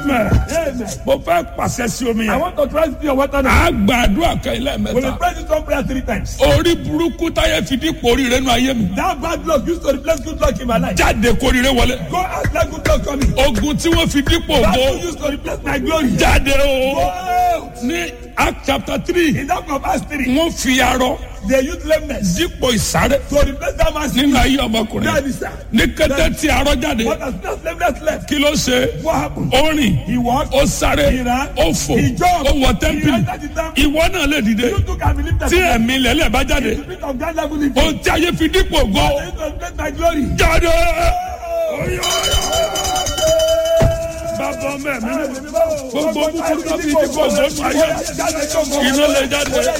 amen Amen. mo fẹ́ pàṣẹ sí omi I yẹn want to try to see your water now. a gba àdúrà kan ilé We will mẹ́ta pray this one prayer three times. orí burúkú táyé fi dípò oríire nù ayé mi That bad luck used to replace good luck in my life. jáde kóríire wọlé Go out let good luck coming. ogun tí wọ́n fi dípò That ògo luck used to replace my glory. jáde o Go out. ní act chapter three In that of Acts 3, wọ́n fi arọ they used lameness dípò ìsáré to replace that man's nínú ayé ọmọkùnrin That is that. ní kété tí arọ jáde But as soon as lameness left, kí ló ṣe what happened? ó rìn He walked. ó sáré He ran. ó fò He jumped. ó wọ He tẹ́ḿpìlì entered the temple. ìwọ náà lè dìde You too can believe that. tí ẹ̀mí lẹ́lẹ̀ bá jáde The spirit of God level in ohun tí ayé fi dípò ògo They used to replace my glory. jáde. bàbá ọmọ ẹ̀mí gbogbo búburú tó fi dípò ògo nù ayé iná lè jáde.